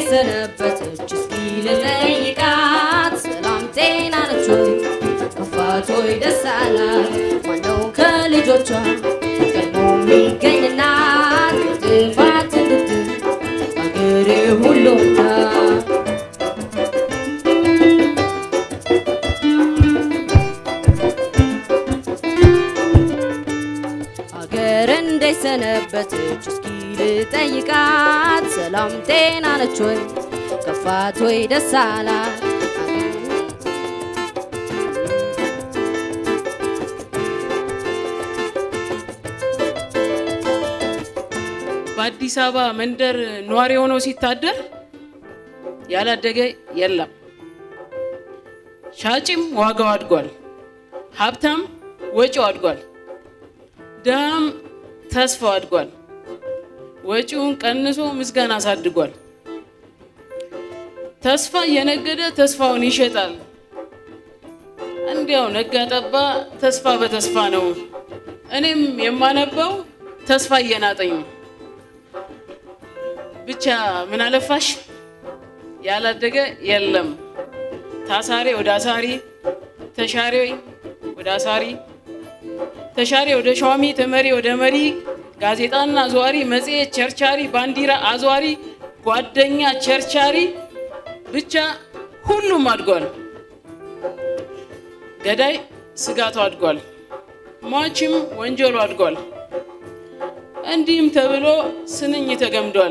ሰነበተች እስኪ ልጠይቃት ሰላም ጤና ነች ወይ ከፋት ወይ ደስ አላት ማነው ከልጆቿ ቀድሞ የሚገኝላት ከጥፋት እንድትል አገሬ ሁሉም ናት አገር እንዴት ሰነበተች እስኪ ልጠይቃት ሰላም ጤና ነች ወይ ከፋት ወይ ደስ አላት በአዲስ አበባ መንደር ነዋሪ ሆኖ ሲታደር ያላደገ የለም። ሻጭም ዋጋው አድጓል፣ ሀብታም ወጪው አድጓል፣ ድሃም ተስፋው አድጓል። ወጪውን ቀንሶ ምስጋና አሳድጓል። ተስፋ እየነገደ ተስፋውን ይሸጣል። እንዲያው ነጋ ጠባ ተስፋ በተስፋ ነው። እኔም የማነበው ተስፋ እየናጠኝ ነው። ብቻ ምን አለፋሽ ያላደገ የለም። ታሳሪ ወደ አሳሪ፣ ተሻሪ ወደ አሳሪ፣ ተሻሪ ወደ ሿሚ፣ ተመሪ ወደ መሪ፣ ጋዜጣና አዘዋሪ፣ መጽሔት ቸርቻሪ፣ ባንዲራ አዘዋሪ፣ ጓደኛ ቸርቻሪ፣ ብቻ ሁሉም አድጓል። ገዳይ ስጋቱ አድጓል። ሟችም ወንጀሉ አድጓል። እንዲህም ተብሎ ስንኝ ተገምዷል።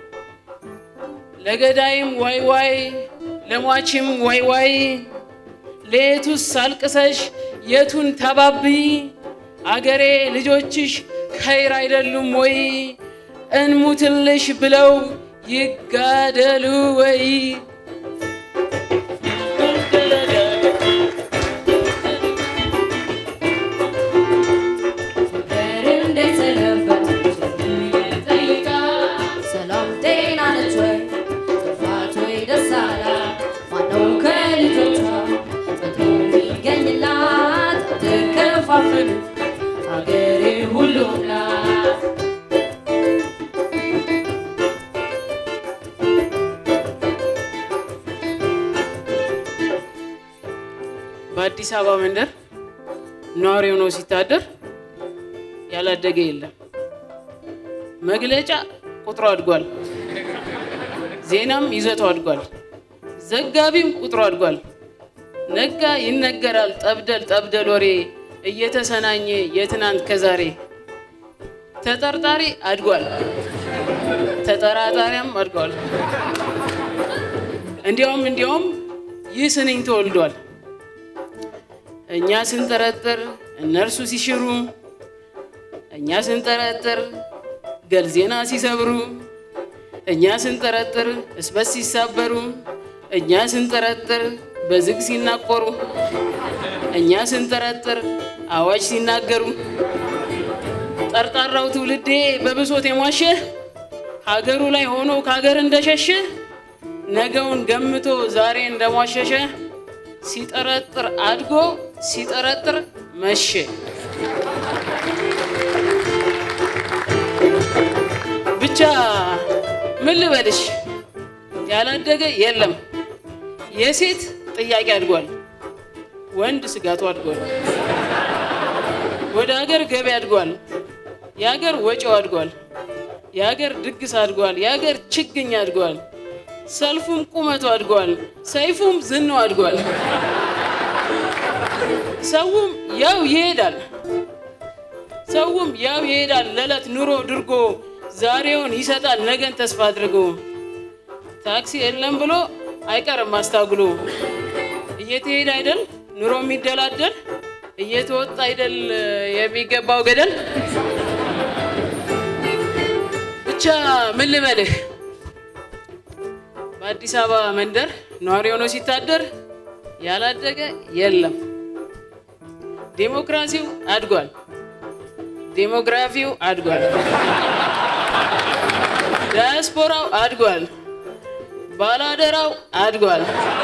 ለገዳይም ዋይ ዋይ ለሟችም ዋይ ዋይ ለየቱስ አልቅሰሽ የቱን ተባብይ አገሬ ልጆችሽ ከይር አይደሉም ወይ እንሙትልሽ ብለው ይጋደሉ ወይ አገር እንዴት ሰነበተች እስኪ ልጠይቃት ሰላም ጤና ነች ወይ ከፋት ወይ ደስ አላት ማነው ከልጆቿ ፈጥኖ የሚገኝላት አትከፋፍል አገሬ ሁሉም ናት በአዲስ አበባ መንደር ነዋሪ ሆኖ ሲታደር ያላደገ የለም። መግለጫ ቁጥሩ አድጓል። ዜናም ይዘቱ አድጓል። ዘጋቢም ቁጥሩ አድጓል። ነጋ ይነገራል ጠብደል ጠብደል ወሬ እየተሰናኘ የትናንት ከዛሬ ተጠርጣሪ አድጓል። ተጠራጣሪያም አድጓል። እንዲያውም እንዲያውም ይህ ስንኝ ተወልዷል። እኛ ስንጠረጥር እነርሱ ሲሽሩ፣ እኛ ስንጠረጥር ገል ዜና ሲሰብሩ፣ እኛ ስንጠረጥር እስበስ ሲሳበሩ፣ እኛ ስንጠረጥር በዝግ ሲናቆሩ፣ እኛ ስንጠረጥር አዋጅ ሲናገሩ፣ ጠርጣራው ትውልዴ በብሶት የሟሸ ሀገሩ ላይ ሆኖ ከሀገር እንደሸሸ ነገውን ገምቶ ዛሬ እንደሟሸሸ ሲጠረጥር አድጎ ሲጠረጥር መሸ። ብቻ ምን ልበልሽ ያላደገ የለም። የሴት ጥያቄ አድጓል፣ ወንድ ስጋቱ አድጓል። ወደ ሀገር ገቢ አድጓል፣ የሀገር ወጪው አድጓል። የሀገር ድግስ አድጓል፣ የሀገር ችግኝ አድጓል። ሰልፉም ቁመቱ አድጓል፣ ሰይፉም ዝናው አድጓል። ሰውም ያው ይሄዳል፣ ሰውም ያው ይሄዳል። ለዕለት ኑሮ ድርጎ ዛሬውን ይሰጣል ነገን ተስፋ አድርጎ። ታክሲ የለም ብሎ አይቀርም አስታጉሎ። እየተሄደ አይደል ኑሮ የሚደላደል እየተወጣ አይደል የሚገባው ገደል። ብቻ ምን ልበልህ በአዲስ አበባ መንደር ነዋሪ ሆኖ ሲታደር ያላደገ የለም። ዴሞክራሲው አድጓል፣ ዴሞግራፊው አድጓል፣ ዳያስፖራው አድጓል፣ ባላደራው አድጓል፣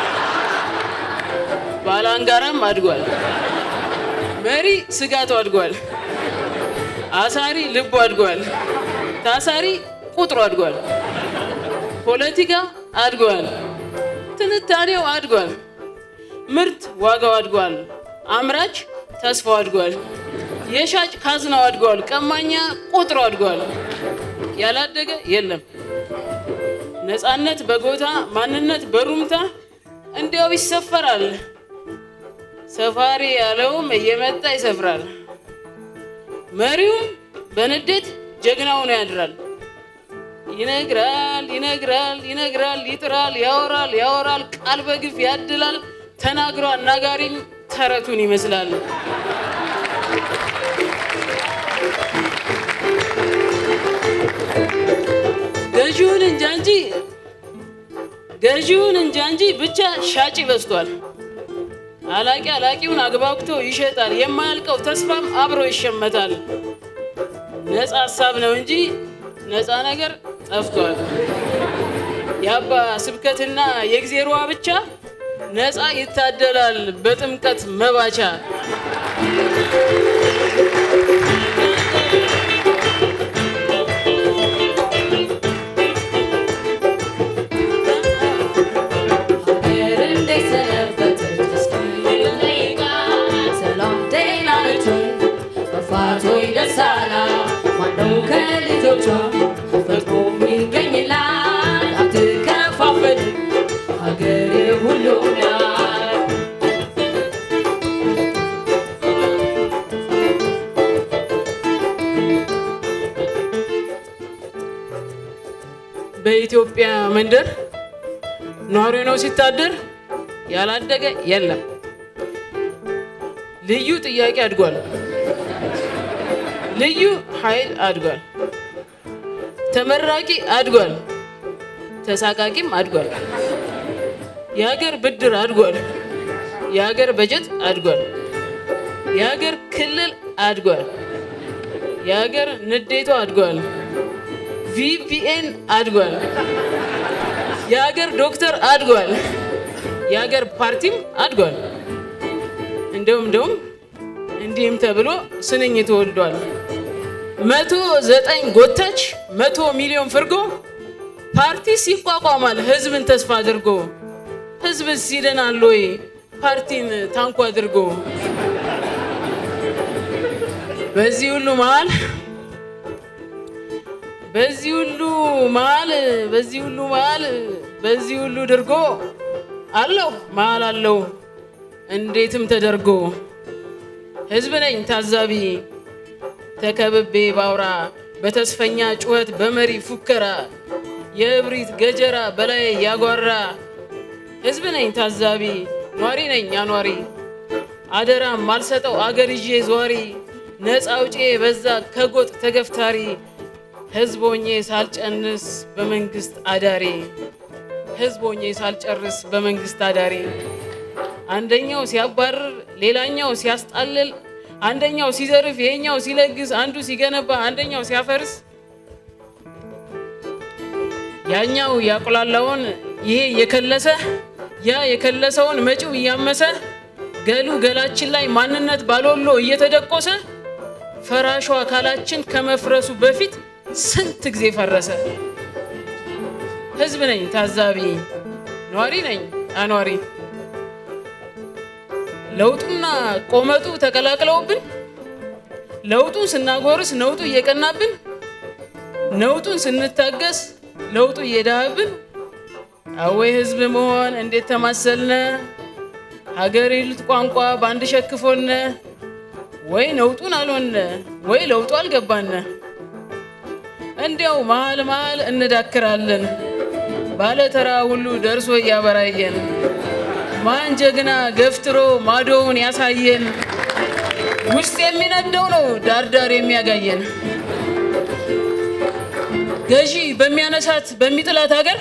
ባላንጋራም አድጓል፣ መሪ ስጋቱ አድጓል፣ አሳሪ ልቡ አድጓል፣ ታሳሪ ቁጥሩ አድጓል። ፖለቲካ አድጓል። ትንታኔው አድጓል። ምርት ዋጋው አድጓል። አምራች ተስፋው አድጓል። የሻጭ ካዝናው አድጓል። ቀማኛ ቁጥሩ አድጓል። ያላደገ የለም። ነፃነት በጎታ ማንነት በሩምታ እንዲያው ይሰፈራል። ሰፋሪ ያለውም እየመጣ ይሰፍራል። መሪውም በንዴት ጀግናውን ያድራል። ይነግራል ይነግራል ይነግራል ይጥራል ያወራል ያወራል ቃል በግፍ ያድላል። ተናግሮ አናጋሪም ተረቱን ይመስላል። ገዢውን እንጃ እንጂ ገዢውን እንጃ እንጂ ብቻ ሻጭ በዝቷል። አላቂ አላቂውን አግባብቶ ይሸጣል። የማያልቀው ተስፋም አብሮ ይሸመታል። ነፃ ሀሳብ ነው እንጂ ነፃ ነገር ጠፍቷል። የአባ ስብከትና የእግዜሯ ብቻ ነፃ ይታደላል በጥምቀት መባቻ። ሀገር እንዴት ሰነበተች እስኪ ልጠይቃት። ሰላም ጤና ነች ወይ? መፋት ወይ ደስ አላት? ማነው ከልጆቿ ፈጥሮ የሚገኝላት? አትከፋፈልም ሀገር የሁሉም ናት። በኢትዮጵያ መንደር ኗሪ ነው ሲታደር ያላደገ የለም። ልዩ ጥያቄ አድጓል። ልዩ ኃይል አድጓል። ተመራቂ አድጓል። ተሳቃቂም አድጓል። የሀገር ብድር አድጓል። የሀገር በጀት አድጓል። የሀገር ክልል አድጓል። የሀገር ንዴቷ አድጓል። ቪፒኤን አድጓል። የሀገር ዶክተር አድጓል። የሀገር ፓርቲም አድጓል። እንደውም እንደውም እንዲህም ተብሎ ስንኝ ተወልዷል። መቶ ዘጠኝ ጎታች መቶ ሚሊዮን ፍርጎ ፓርቲስ ይቋቋማል ህዝብን ተስፋ አድርጎ ህዝብስ ይድናል ወይ ፓርቲን ታንኩ አድርጎ በዚህ ሁሉ መሀል በዚህ ሁሉ መሀል በዚህ ሁሉ መሀል በዚህ ሁሉ ድርጎ አለው መሀል አለው እንዴትም ተደርጎ ህዝብ ነኝ ታዛቢ ተከብቤ ባውራ በተስፈኛ ጩኸት በመሪ ፉከራ የእብሪት ገጀራ በላይ ያጓራ ህዝብ ነኝ ታዛቢ ኗሪ ነኝ አኗሪ አደራም ማልሰጠው አገር ይዤ ዟሪ ነፃ አውጪ በዛ ከጎጥ ተገፍታሪ ህዝብ ሆኜ ሳልጨንስ በመንግስት አዳሪ ህዝብ ሆኜ ሳልጨርስ በመንግስት አዳሪ አንደኛው ሲያባርር ሌላኛው ሲያስጣልል አንደኛው ሲዘርፍ ይሄኛው ሲለግስ አንዱ ሲገነባ አንደኛው ሲያፈርስ ያኛው ያቁላላውን ይሄ የከለሰ ያ የከለሰውን መጪው እያመሰ ገሉ ገላችን ላይ ማንነት ባሎሎ እየተደቆሰ ፈራሹ አካላችን ከመፍረሱ በፊት ስንት ጊዜ ፈረሰ። ህዝብ ነኝ ታዛቢ ኗሪ ነኝ አኗሪ ለውጡና ቆመጡ ተቀላቅለውብን ለውጡን ስናጎርስ ነውጡ እየቀናብን ነውጡን ስንታገስ ለውጡ እየዳህብን አወይ ህዝብ መሆን እንዴት ተማሰልነ ሀገር ይሉት ቋንቋ በአንድ ሸክፎነ ወይ ነውጡን አልሆነ ወይ ለውጡ አልገባነ እንዲያው መሀል መሀል እንዳክራለን ባለተራ ሁሉ ደርሶ እያበራየን ማን ጀግና ገፍትሮ ማዶውን ያሳየን ውስጥ የሚነደው ነው ዳርዳር የሚያጋየን ገዢ በሚያነሳት በሚጥላት ሀገር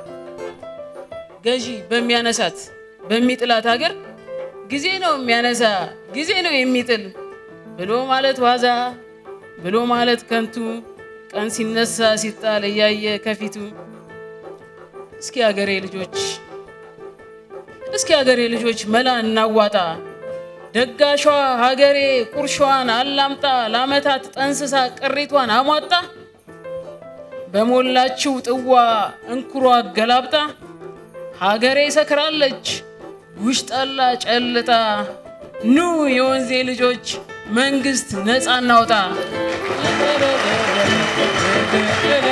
ገዢ በሚያነሳት በሚጥላት ሀገር ጊዜ ነው የሚያነሳ ጊዜ ነው የሚጥል ብሎ ማለት ዋዛ ብሎ ማለት ከንቱ ቀን ሲነሳ ሲጣል እያየ ከፊቱ እስኪ ሀገሬ ልጆች እስኪ ሀገሬ ልጆች መላ እናዋጣ ደጋሿ ሀገሬ ቁርሿን አላምጣ ለአመታት ጠንስሳ ቅሪቷን አሟጣ በሞላችው ጥዋ እንኩሮ አገላብጣ ሀገሬ ሰክራለች ጉሽ ጠላ ጨልጣ ኑ የወንዜ ልጆች መንግስት ነፃ እናውጣ